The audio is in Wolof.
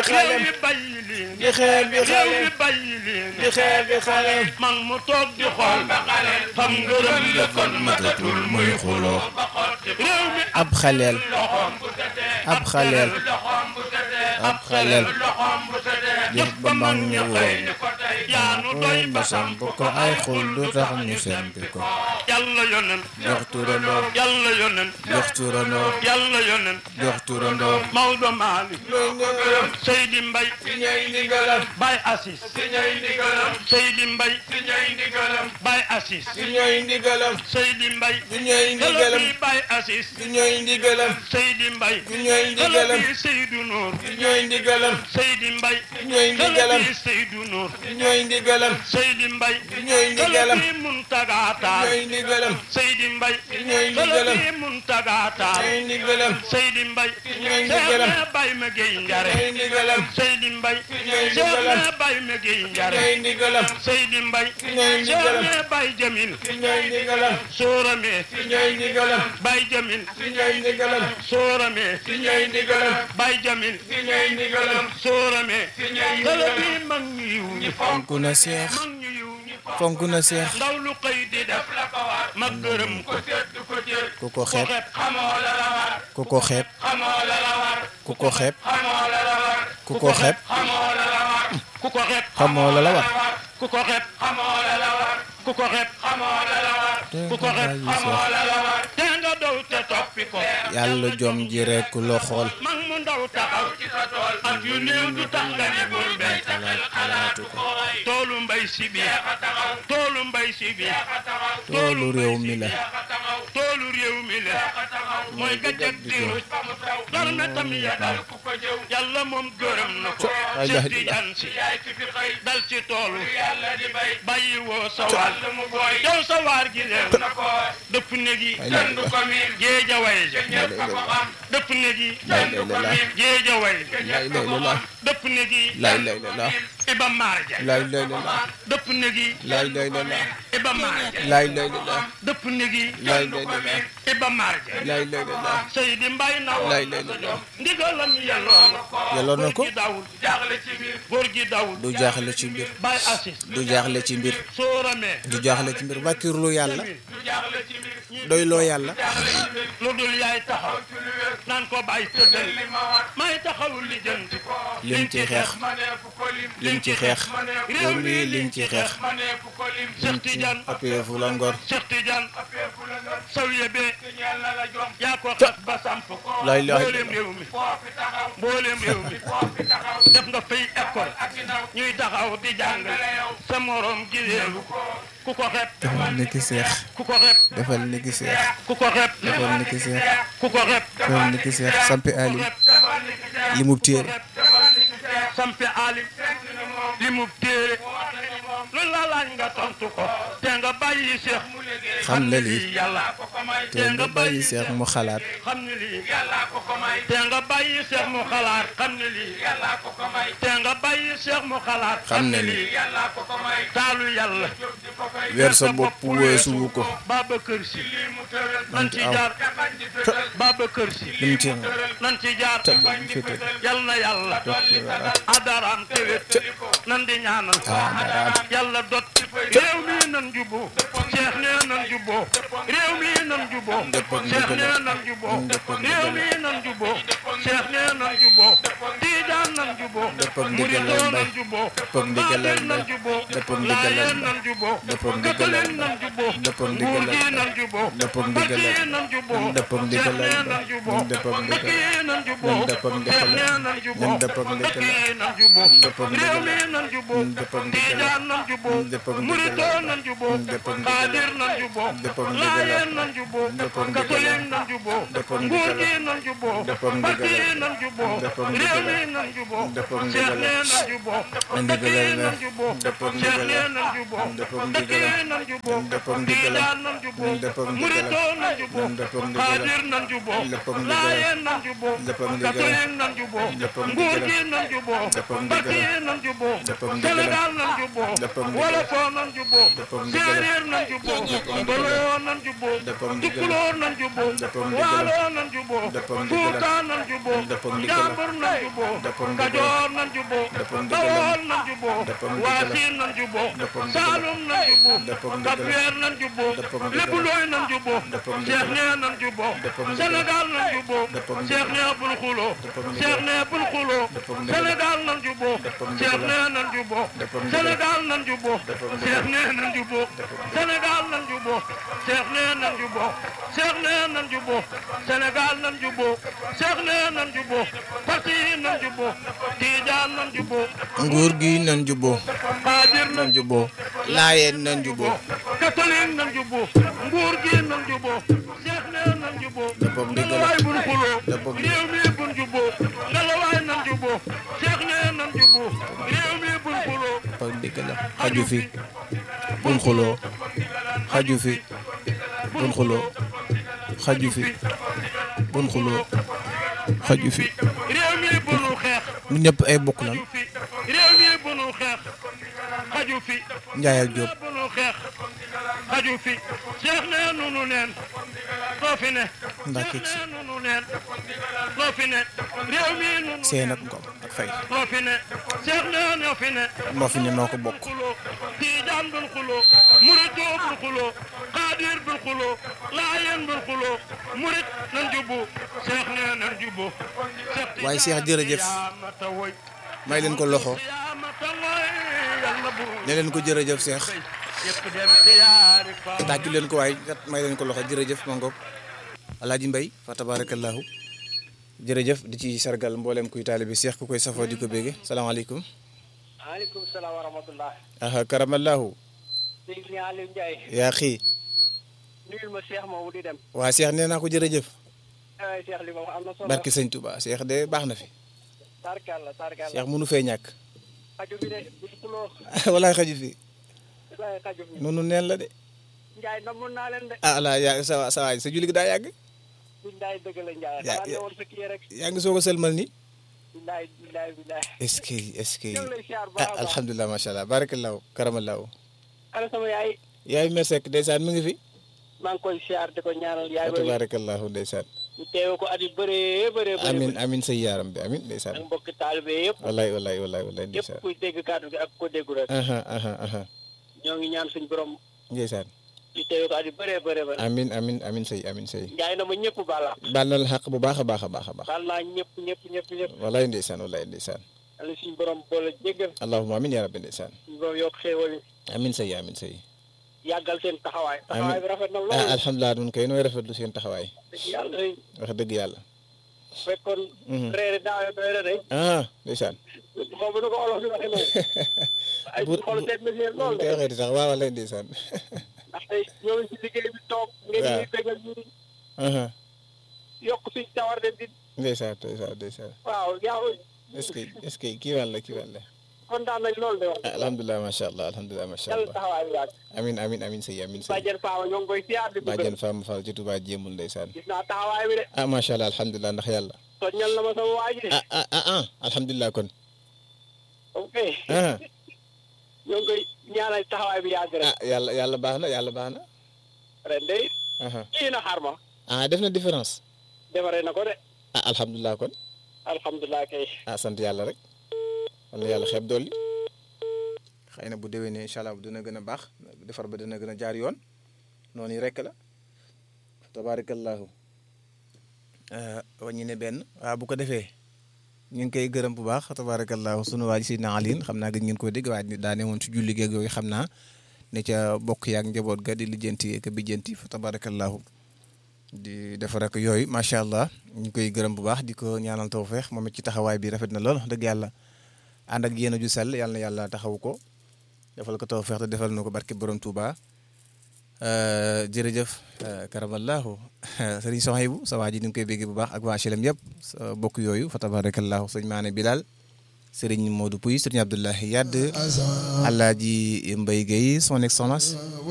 xalem mi bàyyi leen di xeeb bi réew xalem mi bàyyi leen di xeeb bi xalem mag mu toog di xool ba xale xam ngërëm la kon matatul muy xuloo réew mi ab xaleel loxoom bu setee ab xaleel loxoom bu setee ab xaleel loxoom bu setee jëf ba mag ñu woon ni ko tey yaanu doy ba ba samp ko ay xul du tax ñu sempi ko yàlla yonen jox turandoo yàlla yonen jox turandoo yàlla yonen jox turandoo Maodo Malick muy ndigalam Seydi Mbay si ñooy ndigalam Baye Assis si ñooy ndigalam Seydi Mbay si ñooy ndigalam Baye Assis si ñooy ndigalam Seydi Mbay si ñooy ndigalam Kala bi Baye Assis si ñooy ndigalam Seydi Mbay si ñooy Kala ndigalam bi Seydou Nour si ñooy ndigalam Seydi Mbay si ñooy Kala ndigalam bi Seydou Nour si ñooy ndigalam Seydi Mbay si ñooy Kala ndigalam bi Muntaga si Taal ñooy ndigalam Seydi Mbay ñooy Kala ndigalam. bi Muntaga si Taal ñooy ndigalam Seydi Mbay ñooy ndigalam. Seex Baye ma Gueye si Njare ñooy ndigalam Seydi Mbay ñooy ndigalam. Seex Baye ma Gueye si Njare ñooy ndigalam Seydi Mbay ñooy ndigalam. Seex Baye Jamil si ñooy ndigalam Soorame si ñooy ndigalam Baye Jamil si ñooy ndigalam Soorame si ñooy ndigalam Baye Jamil si ñooy ndigalam Soorame si ñooy kala ndigalam bi mag ñu yiw ñi fonk na seex mag ñu yiw ñi fonk na seex ndaw lu xëy di def la ko war ma gërëm ko sedd ko jël ku ko xeeb xamoo la la war ku ko xeeb xamoo la la war ku ko xeeb xamoo la la war ku ko xeeb xamoo la la war ku ko xeeb xamoo la la war ku ko xeeb xamoo la la war ku ko xeeb xamoo la la war ku ko xeeb xamoo la la war te nga dow te toppi ko yàlla jom ji rekk la xool mag mu ndaw taxaw ci sa tool ak yu néew du tax nga ne bul mbay xalaatu ko toolu mbay si bi toolu mbay si bi toolu réew mi la toolu réew mi la mooy gajak di ruuj dar na tam yàlla yàlla moom gërëm na ko Ay, Cheikh la- Tidiane si dal ci toolu bàyyi woo sa waar yow sa waar gi leew na ko dëpp ne gi Ay, la- la- ko miin géeja way ja dëpp ne gi lay lay la la géeja way lay lay la la dëpp ne gi lay lay la la iba maar ja lay lay la la dëpp ne gi lay lay la la iba maar ja lay lay la la dëpp ne gi lay lay la la iba maar ja lay lay la la Seydi Mbay naw lay lay la la ndigalam yelloo na ko yelloo na ko góor gi dawul jaaxle ci biir góor gi dawul du jaaxle ci mbir Baye Assis du jaaxle ci mbir sóoramee du jaaxle ci mbir wàkkirlu yàlla du jaaxle ci biir ñi doyloo yàlla lu dul yaay taxaw naan ko bàyyi tëddal may taxawul li jënti ko lim ci xeex lim ci xeex réew mi lim ci xeex Cheikh Tidiane appuyé fu la ngor Cheikh Tidiane sawiye bee yaa ko xas ba samp ko La ilaha mboolem réew mi mboolem réew mi def nga fay école ñuy taxaw di jàng sa morom gi réew ku ko xeeb defal ni ki seex ku ko xeeb defal ni ki seex ku ko xeeb defal ni ki seex ku ko xeeb defal ni ki seex sampi alim li mu téere sampe alim li mu téere lu la laaj nga tontu ko te nga bàyyi seex xam ne lii yàlla te nga bàyyi seex mu xalaat xam ne lii te nga bàyyi seex mu xalaat xam ne lii te nga bàyyi seex mu xalaat xam ne lii taalu yàlla weer sa bopp weesuwu ko Babacar Si nan ci aw. jaar Babacar Si lim ci nan ci jaar te bañ fi tëdd yal na yàlla adaraam tewet nan di ñaanal Adaraam. yàlla dot réew mi nan juboo Cheikh nee nan juboo réew mi nan juboo Dëpp ak Cheikh ndigal. nee nan juboo Dëpp ak réew ndigal. mi nan juboo Cheikh nee nan juboo Tijaan nan juboo Dëpp ak ndigal Muridoo Mbay. nan juboo Dëpp ak ndigal Xaadir nan Mbay. juboo Dëpp ak ndigal Laayeen Mbay. nan juboo Dëpp ak ndigal Katolik Mbay. nan juboo Dëpp ak ndigal Nguur gi Mbay. nan juboo Dëpp ak ndigal Barke Mbay. nan juboo Dëpp ak ndigal Cheikh nee Mbay. nan juboo Dëpp ak ndigal Barke nan juboo Dëpp ak ndigal Cheikh nee Mbay. nan juboo Dëpp ak ndigal Barke nan juboo Dëpp ak ndigal réew mi nan juboo Dëpp ak ndigal Tijaan nan juboo Dëpp ak ndigal Muridoo nan juboo Dëpp ak ndigal Xaadir nan juboo Dëpp ak ndigal Laayeen nan juboo Dëpp ak ndigal Katolik nan juboo Dëpp ak Nguur ndigal gi nan juboo Dëpp ak ndigal Barke nan juboo Dëpp ak réew ndigal mi nan juboo Dëpp ak Cheikh ndigal nee nan juboo ndigal Barke la nan juboo Dëpp ak Cheikh ndigal nee nan juboo Dëpp ak Barke ndigal nan juboo Dëpp ak ndigal Tijaan nan juboo Dëpp ak ndigal Muridoo nan juboo Dëpp ak ndigal Xaadir nan juboo Dëpp ak ndigal Laayeen nan juboo Dëpp ak ndigal Katolik nan juboo Dëpp ak Nguur ndigal gi nan juboo Dëpp ak ndigal Barke nan juboo Dëpp ak ndigal Sénégal nan juboo Dëpp ak ndigal Wolofoo nan juboo Dëpp ak ndigal Séeréer nan juboo Mboloo nan juboo Dëpp ak ndigal Tukulóor nan juboo Dëpp ak ndigal Waaloo nan juboo Dëpp ak ndigal Fuuta nan juboo Dëpp ak ndigal Njàmbur nan juboo Dëpp ak ndigal Kajoor nan juboo Dëppam dëgg la. Bawol nan juboo Dëppam dëgg la. Waasin nan juboo Dëppam dëgg la. Saalum nan juboo Dëppam dëgg la. Kapweer nan juboo Dëppam dëgg la. Lébu Looy nan juboo Dëppam dëgg Cheikh la. nee nan juboo Dëppam dëgg la. Sénégal nan juboo Dëppam dëgg Cheikh la. nee bul xuloo Dëppam dëgg la. Cheikh nee bul xuloo Dëppam dëgg la. Sénégal nan juboo Dëppam dëgg Cheikh la. nee nan juboo Dëppam dëgg la. Sénégal nan juboo Dëppam dëgg la. Cheikh nee nan juboo Sénégal nan juboo Cheikh nee nan juboo Cheikh nee nan juboo Sénégal nan juboo Cheikh nee nan juboo parti yi nan juboo Tijaan nan juboo nguur gi nan jubboo Xaadir nan nan jubboo laayeen nan jubboo catholique nan juboo nguur gi nan juboo Cheikh nee nan juboo Dëppam dëgg la. ngelawaay bun xuloo Dëppam dëgg la. réew mi bun juboo ngelawaay nan juboo Cheikh nee nan juboo réew mi bun xuloo pa dëgg la xaju fi bun xuloo xaju fi bun xuloo xaju fi bun xuloo xaju fi réew mi bunu xeex ñu ñëpp ay bokk lan xaju fi réew mi bunu xeex xaju fi Njaay ak Jóob bunu xeex xaju fi Cheikh nee nunu neen loo fi ne Mbàkke Cheikh nee nunu neen loo fi ne réew mi nunu seen ak ngom ak fay loo fi ne Cheikh nee ñoo fi ne moo fi ne noo ko bokk xuloo Tijaan bul xuloo murit joo bul xuloo Xaadir bul xuloo Laayeen bul xuloo murit nan jubbu Cheikh nee nan jubbu waaye Cheikh jërëjëf may leen ko loxo ne leen ko jërëjëf Cheikh tàccu leen ko waaye kat may leen ko loxo jërëjëf ma ngoog alaaji mbay fa tabarakallahu jërëjëf di ci sargal mboolem kuy taalibi Cheikh ku koy safoo di ko bége salaamaaleykum maaleykum salaam wa rahmatullah aha karamallahu dégg ni Aliou Ndiaye yaa xii nuyul ma Cheikh moomu di dem waa Cheikh nee naa ko jërëjëf ay Cheikh li ma wax am na solo barki sëñ Touba Cheikh de baax na fi tarkalla tarkalla Cheikh mënu fee ñàkk xaju bi de buñ xuloo walaay xaju fi lay xaju bi noonu neen la de Ndiaye namoon naa leen de ah ala yaa sa sa waay sa julli gi daa yàgg billaay dëgg la Ndiaye Ya- xanaa ne ya- woon sa kii rek yaa ngi soog a sëlmal ni billaay billaay billaay est-ce que est-ce que ñoo ngi lay siyaar bu ah baax a baax alhamdulilah macha allah barakallahu karamallahu ana sama yaay yaay mersek ndeysaan mi ngi fi maa ngi koy siyaar di ko ñaanal yaay wa ba tabarakallahu ndeysaan ñu teewe ko at yu bëree bëree bëri amin amin say yaaram bi amin ak ndeysaan mbokki taalibe yëpp wallaay wallaay wallaay wallaay yëpp ndeysaan kuy dégg kàddu gi ak ko déggu rek aha aha aha ñoo ngi ñaan suñ borom ndeysaan ñu teewe ko at yu bëree bëree bëri amin amin amin say amin say Ndiaye na ma ñëpp baal baal na la xaq bu baax a baax a baax a baax baal naa ñëpp ñëpp ñëpp ñëpp wallaay ndeysaan wallaay ndeysaan yàlla suñu borom boole jéggal allahumma amin ya rabbi ndeysaan suñu borom yokk xéewal yi amin say amin say yàggal seen taxawaay taxawaay bi rafet na ah lool alhamdulilah nun koy nooy rafetlu seen taxawaay dëgg yàlla day wax dëgg yàlla fekkoon reere daawe doy na day ah ndeysaan xaw ma nu ko olof di waxee noonu ay Bu- xol seet na si yéen lool koy de waxee di sax waaw wallaay ndeysaan ndax tey ñoo ngi si liggéey bi toog ngeen Waaw. ñuy bégal ñu aha yokk suñ tawar de di ndeysaan ndeysaan ndeysaan waaw yaa est-ce que est-ce que kii wàll kii wàll kontaan nañ lool de wax ah alhamdulilah macha allah alhamdulilah macha yàlla allah taxawaay bi yàgg amin amin amin say amin say bàjjen faama ñoo ngi koy siyaar di bëgg bàjjen Fama Fall ci Touba jéemul ndeysaan gis naa taxawaay bi de ah macha allah alhamdulilah ndax yàlla soññal na ma sama waa ji de ah ah ah ah alhamdulilah kon ok ah ñoo ngi koy ñaanal taxawaay bi yàgg rek ah yàlla yàlla baax na yàlla baax na ren de aha kii na xar ma ah def na différence defaree na ko de ah alhamdulilah kon alhamdulilah kay ah sant yàlla rek wala yàlla xeeb dolli xëy na bu déwénee incha allah dina gën a baax defar ba dina gën a jaar yoon noonu rek la tabaarakallahu waññi ne benn waaw bu ko defee ñu ngi koy gërëm bu baax tabaarakallahu sunu waa ji Seydina Alioune xam naa gëj ngeen koy dégg waaye daa ne woon ci julli geeg yooyu xam naa ne ca bokk yaak njaboot ga di lijjanti ak bijjanti fa tabaarakallahu di defar ak yooyu macha allah ñu koy gërëm bu baax di ko ñaanal tawfeex moom it ci taxawaay bi rafet na lool wax dëgg yàlla ànd ak yéen a ju sell yàlla na yàlla taxawu ko defal ko tawfeex te defal na ko barke borom Touba jërëjëf karamallahu sëriñ Sohaybu sa waa ji ñu ngi koy béggee bu baax ak waa HLM yëpp sa bokk yooyu fa tabarakallahu sëñ Maane Bilal sëriñ Modou Pouy sëriñ Abdoulahi Yadd Alaaji Mbaye Guèye son excellence